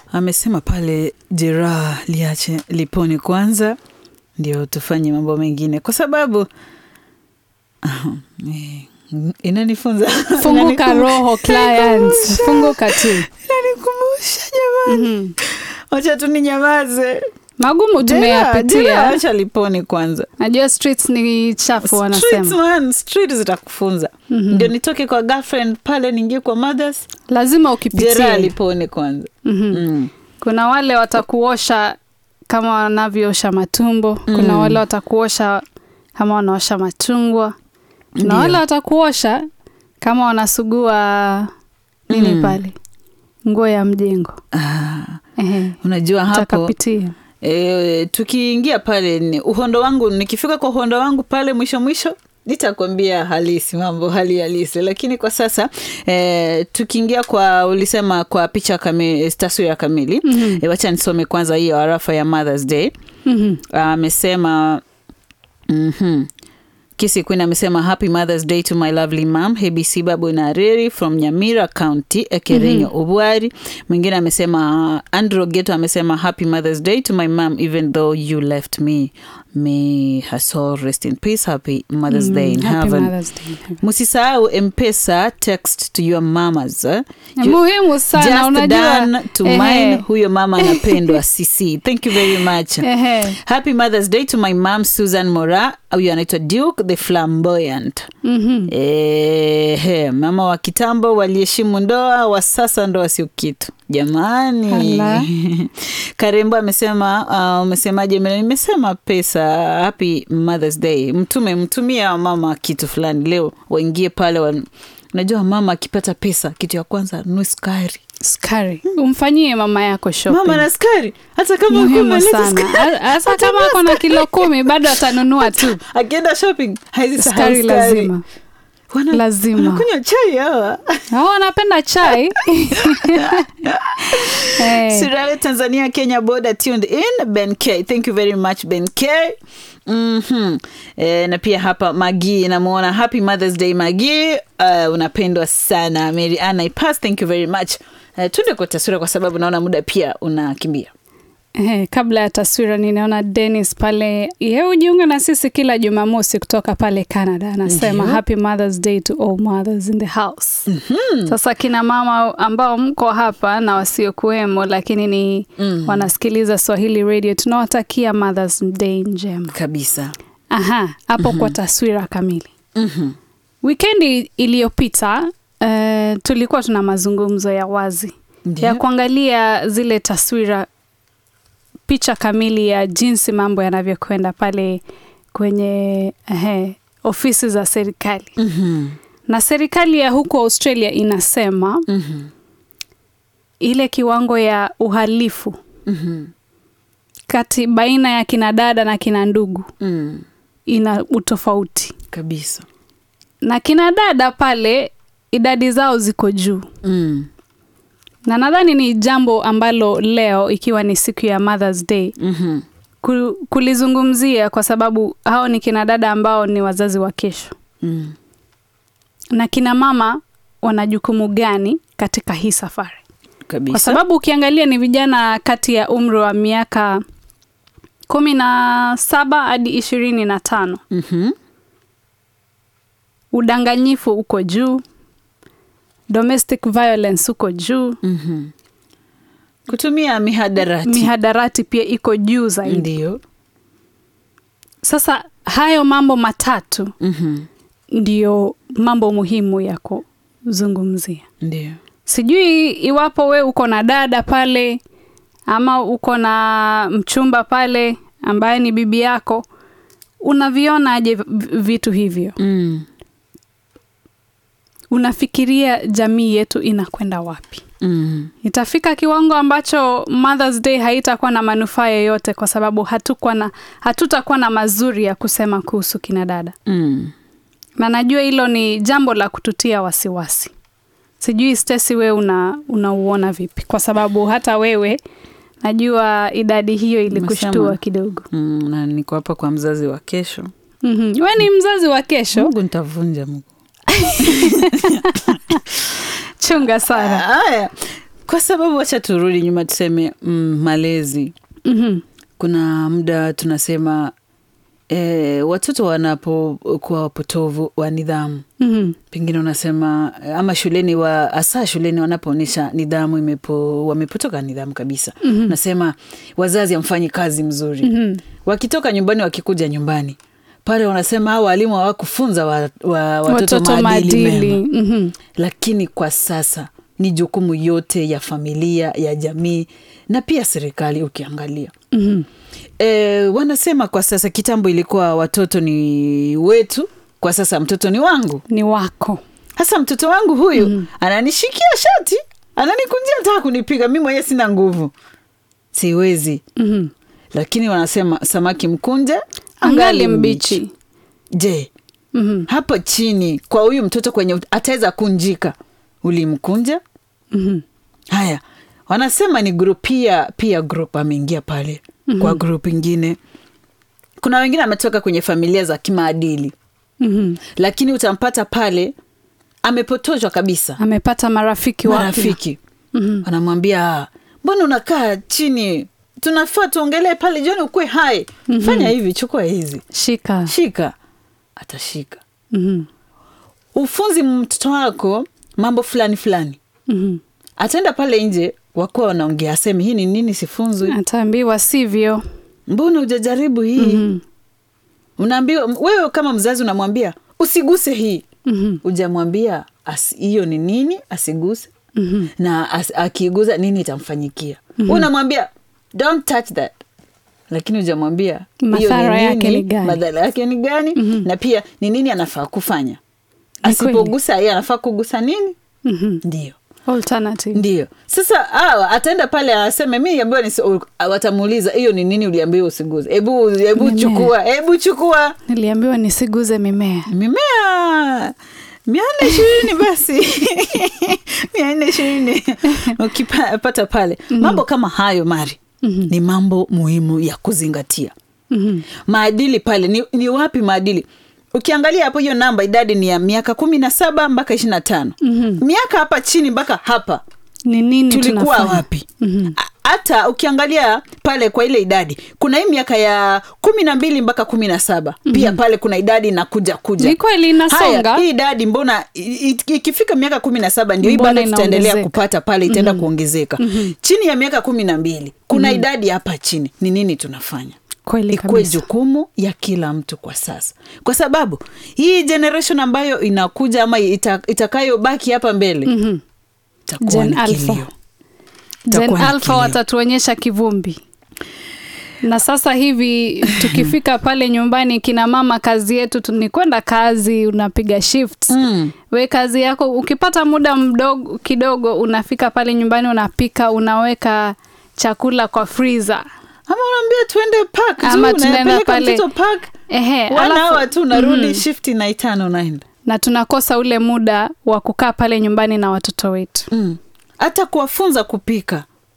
amesema pale jeraha liache lipone kwanza ndio tufanye mambo mengine kwa sababu eh, inanifunza funguka inanikum- roho clients funguka tu inanikumbusha jamani Mhm. wacha tu ninyamaze magumu Jeraha- jeraha tumeyapitia acha lipone kwanza najua streets ni chafu Streets, wanasema man, street zitakufunza ndio nitoke kwa girlfriend pale niingie kwa mothers lazima jeraha ukipitia lipone kwanza Mhm. mm. kuna wale watakuosha kama wanavyoosha matumbo kuna Mm. wale watakuosha kama wanaosha machungwa kuna Ndio. wale watakuosha kama wanasugua nini Mm. pale nguo ya mjengo ah, Ehe, unajua hapo utakapitia e, tukiingia pale ni uhondo wangu nikifika kwa uhondo wangu pale mwisho mwisho nitakwambia halisi mambo hali halisi lakini kwa sasa e, tukiingia kwa ulisema kwa picha kamili taswira kamili Mhm. e, wacha nisome kwanza hiyo arafa ya mothers day Mhm. amesema mm-hmm. kisi queen amesema happy mothers day to my lovely mam hebc babu nareri from nyamira county ekerenyo mm-hmm. ubwari mwingine amesema andrew geto amesema happy mothers day to my mam even though you left me may her soul rest in peace happy mothers Mm, day in Happy heaven Mother's Day in heaven. msisahau mpesa text to your mamas eh? Ni You- muhimu sana just unajua done to Ehe. mine huyo mama anapendwa cc thank you very much Ehe. happy mothers day to my mam susan mora huyu anaitwa duke the flamboyant Mhm. Ehe, mama wa kitambo waliheshimu ndoa wa sasa ndoa sio kitu jamani Hala. karembo amesema uh, umesemaje Mela? nimesema pesa happy mothers day mtume mtumia mama kitu fulani leo waingie pale wa, unajua mama akipata pesa kitu ya kwanza nunue sukari Sukari. umfanyie mama yako shopping. mama na sukari hata kama muhimu umeleta sana sukari, Ha- hasa kama ako na kilo kumi bado atanunua tu akienda shopping haizisahau sukari sukari lazima Wana- Lazima. wanakunywa chai hawa hao wanapenda chai Eh, Sirale Tanzania Kenya border tuned in Ben K. Thank you very much Ben K. Mm-hmm. E, na pia hapa Magi namuona happy Mother's Day Magi. Uh, unapendwa sana Mary Anna Ipas, thank you very much. Uh, tuende kwa taswira kwa sababu naona muda pia unakimbia. eh, kabla ya taswira ninaona Dennis pale ye hujiunga na sisi kila Jumamosi kutoka pale Canada anasema Ndio. happy Mother's Day to all mothers in the house sasa kina mama ambao mko hapa na wasiokuwemo lakini ni Mm. wanasikiliza Swahili Radio tunawatakia Mother's Day njema Kabisa. aha hapo kwa taswira kamili Mhm. Wikendi iliyopita uh, tulikuwa tuna mazungumzo ya wazi Ndio. ya kuangalia zile taswira, picha kamili ya jinsi mambo yanavyokwenda pale kwenye ehe, ofisi za serikali. Mhm. Na serikali ya huko Australia inasema Mhm. ile kiwango ya uhalifu Mhm. kati baina ya kina dada na kina ndugu Mm. ina utofauti, Kabisa. na kina dada pale idadi zao ziko juu Mm. na nadhani ni jambo ambalo leo ikiwa ni siku ya Mother's Day Mhm. ku- kulizungumzia kwa sababu hao ni kina dada ambao ni wazazi wa kesho, Mm. na kina mama wana jukumu gani katika hii safari? Kabisa. Kwa sababu ukiangalia ni vijana kati ya umri wa miaka kumi na saba hadi ishirini na tano. Mhm. Udanganyifu uko juu, domestic violence uko juu, Mhm. Kutumia mihadarati. mihadarati pia iko juu zaidi. Ndio. Sasa hayo mambo matatu Mhm. ndiyo mambo muhimu ya kuzungumzia. Ndio. Sijui iwapo we uko na dada pale ama uko na mchumba pale ambaye ni bibi yako, unavionaje v- vitu hivyo? Mm. Unafikiria jamii yetu inakwenda wapi? Mm. Itafika kiwango ambacho Mother's Day haitakuwa na manufaa yoyote kwa sababu hatukuwa na hatutakuwa na mazuri ya kusema kuhusu kina dada. Mm. na najua hilo ni jambo la kututia wasiwasi. Sijui Stesi, wewe una unauona vipi? Kwa sababu hata wewe najua idadi hiyo ilikushtua Umesema. kidogo. Mm, na niko hapa kwa mzazi wa kesho. mm We ni mzazi wa kesho, Mungu nitavunja Mungu. chunga sana. Haya, kwa sababu wacha turudi nyuma tuseme mm, malezi Mhm. kuna muda tunasema e, watoto wanapokuwa wapotovu wa nidhamu Mhm. pengine unasema ama shuleni wa hasa shuleni wanapoonyesha nidhamu imepo, wamepotoka nidhamu kabisa mm-hmm. nasema wazazi amfanyi kazi mzuri mm-hmm. wakitoka nyumbani wakikuja nyumbani pale wanasema hao walimu hawakufunza wa, wa, watoto, watoto maadili mema maadili Mhm. lakini kwa sasa ni jukumu yote ya familia ya jamii na pia serikali ukiangalia Mhm. e, wanasema kwa sasa kitambo ilikuwa watoto ni wetu kwa sasa mtoto ni wangu ni wako hasa mtoto wangu huyu mm. ananishikia shati ananikunjia nataka kunipiga mi mwenyewe sina nguvu siwezi Mhm. lakini wanasema samaki mkunje angali mbichi je Mhm. hapa chini kwa huyu mtoto kwenye ataweza kunjika ulimkunja Mhm. haya wanasema ni group pia pia group ameingia pale mm-hmm. kwa group ingine kuna wengine ametoka kwenye familia za kimaadili Mhm. lakini utampata pale amepotoshwa kabisa amepata marafiki wapya. marafiki Mhm. wanamwambia "Ah, mbona unakaa chini tunafaa tuongelee pale jioni ukue hai mm-hmm. fanya hivi chukua hizi shika shika atashika Mhm. ufunzi mtoto wako mambo fulani fulani Mhm. ataenda pale nje wakuwa wanaongea aseme hii ni nini sifunzwi ataambiwa sivyo mbona ujajaribu hii Mhm. unaambiwa wewe kama mzazi unamwambia usiguse hii Mhm. ujamwambia as- hiyo ni nini asiguse Mhm. na as, akiiguza nini itamfanyikia mm-hmm. unamwambia don't touch that lakini ujamwambia hiyo Madhara ni yake nini, ni gani? madhara yake ni gani mm-hmm. na pia ni nini anafaa kufanya Ni kweli. asipogusa yeye anafaa kugusa nini Mhm. ndio alternative ndio sasa awa ataenda pale aseme mi ambiwa ni watamuuliza hiyo ni nini uliambiwa usiguze hebu hebu Mimea. chukua hebu chukua niliambiwa nisiguze mimea mimea mia nne ishirini basi mia nne ishirini ukipata pale mambo kama hayo mari ni mambo muhimu ya kuzingatia Mhm. maadili pale ni, ni wapi maadili ukiangalia hapo hiyo namba idadi ni ya miaka kumi na saba mpaka ishiri na tano miaka hapa chini mpaka hapa ni nini tulikuwa tunafanya? wapi A- hata ukiangalia pale kwa ile idadi kuna hii miaka ya kumi na mbili mpaka kumi na saba pia pale kuna idadi inakuja kuja Ni kweli inasonga. Haya, hii idadi mbona i- i- ikifika miaka kumi na saba ndio hii Mbona bado tutaendelea inaongezeka? kupata pale itaenda kuongezeka chini ya miaka kumi na mbili kuna idadi hapa chini ni nini tunafanya kweli ikuwe kabisa jukumu ya kila mtu kwa sasa kwa sababu hii generation ambayo inakuja ama ita, itakayobaki hapa mbele Mhm. itakuwa Gen ni Alpha. kilio Gen Itakuwa ni Alpha kilio. watatuonyesha kivumbi na sasa hivi tukifika pale nyumbani kina mama kazi yetu tu- ni kwenda kazi unapiga shifts Mm. we kazi yako ukipata muda mdogo kidogo unafika pale nyumbani unapika unaweka chakula kwa freezer ama unaambia tuende park tu, Ama tunaenda unapeleka pale. mtoto park Ehe, one alafu- hour tu unarudi Mhm. shifti na itano unaenda na tunakosa ule muda wa kukaa pale nyumbani na watoto wetu Mm. hata kuwafunza kupika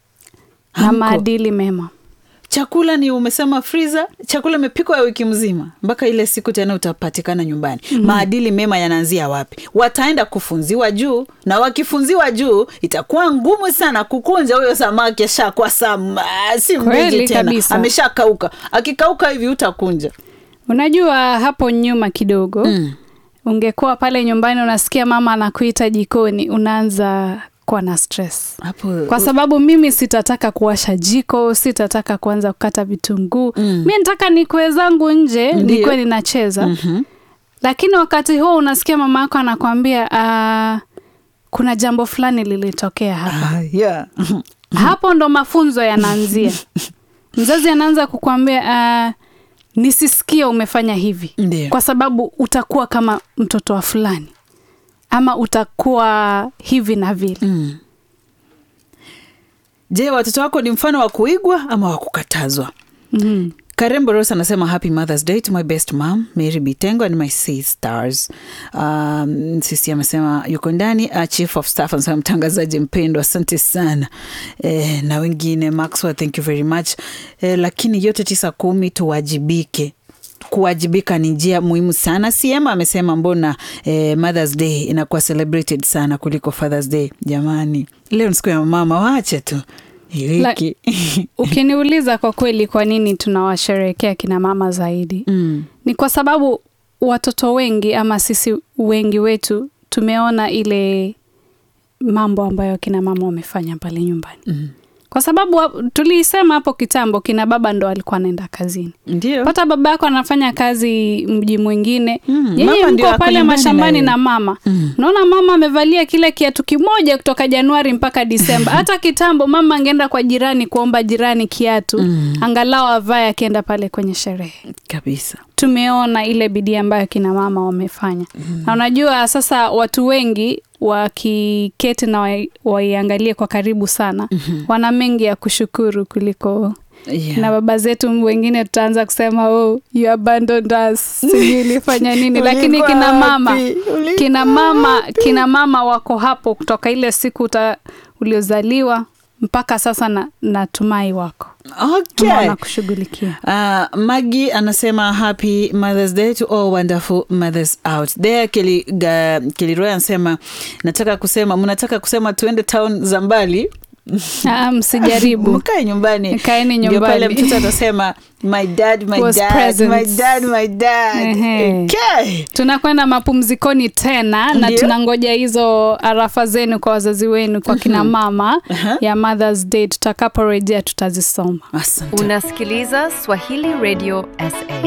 na Hamko. maadili mema chakula ni umesema freezer chakula imepikwa ya wiki mzima mpaka ile siku tena utapatikana nyumbani mm-hmm. maadili mema yanaanzia wapi wataenda kufunziwa juu na wakifunziwa juu itakuwa ngumu sana kukunja huyo samaki ashakuwa sama si Kweli mbichi tena kabisa. ameshakauka akikauka hivi utakunja unajua hapo nyuma kidogo mm. ungekuwa pale nyumbani unasikia mama anakuita jikoni unaanza kuwa na stress hapo kwa sababu mimi sitataka kuwasha jiko sitataka kuanza kukata vitunguu Mm. mi nataka nikwe zangu nje Ndiyo. nikuwe ninacheza Mhm. lakini wakati huo unasikia mama yako anakwambia "Ah, kuna jambo fulani lilitokea hapa Ah, yeah. hapo ndo mafunzo yanaanzia mzazi anaanza kukwambia uh, nisisikie umefanya hivi Ndiyo. kwa sababu utakuwa kama mtoto wa fulani ama utakuwa hivi na vile Mm. je watoto wako ni mfano wa kuigwa ama wa kukatazwa mm. karembo ros anasema happy mothers day to my best mom mary bitengo and my sisters um, sisi amesema yuko ndani uh, chief of staff anasema mtangazaji mpendwa asante sana eh, na wengine maxwell thank you very much eh, lakini yote tisa kumi tuwajibike kuwajibika ni njia muhimu sana. CM amesema mbona eh, Mother's Day inakuwa celebrated sana kuliko Father's Day. Jamani, leo ni siku ya mama, waache tu hii La- wiki Ukiniuliza kwa kweli, kwa nini tunawasherehekea kina mama zaidi, mm. ni kwa sababu watoto wengi ama sisi wengi wetu tumeona ile mambo ambayo kina mama wamefanya pale nyumbani Mm. kwa sababu wa- tulisema hapo kitambo kina baba ndo alikuwa anaenda kazini Ndio pata baba yako anafanya kazi mji mwingine Mm, yeye mama ndio mko ako pale nyumbani mashambani na na, yeye. mama Mm. naona mama amevalia kile kiatu kimoja kutoka januari mpaka disemba hata kitambo mama angeenda kwa jirani kuomba jirani kiatu Mm. angalau avae akienda pale kwenye sherehe kabisa. tumeona ile bidii ambayo kina mama wamefanya mm. na unajua sasa watu wengi wakiketi na wai- waiangalie kwa karibu sana mm-hmm. wana mengi ya kushukuru kuliko Yeah. na baba zetu wengine tutaanza kusema oh, you abandoned us sijui ilifanya nini lakini Ulikuwa kina mama wapi? Ulikuwa kina mama kina mama wako hapo kutoka ile siku uta, uliozaliwa mpaka sasa na, natumai wako Okay. wanakushughulikia Uh, Maggie anasema happy Mother's Day to all wonderful mothers out there. Keli, ga, Keliroy anasema nataka kusema mnataka kusema tuende town za mbali Ah, msijaribu mkae nyumbani. Kaeni Ndio pale nyumbani. mtoto atasema my dad, my Was dad, present. my dad, my dad. Ehe. Okay. tunakwenda mapumzikoni tena na Ndio. tunangoja hizo arafa zenu kwa wazazi wenu kwa kina mama Aha. ya Mother's Day tutakaporejea tutazisoma Asante. Unasikiliza Swahili Radio SA.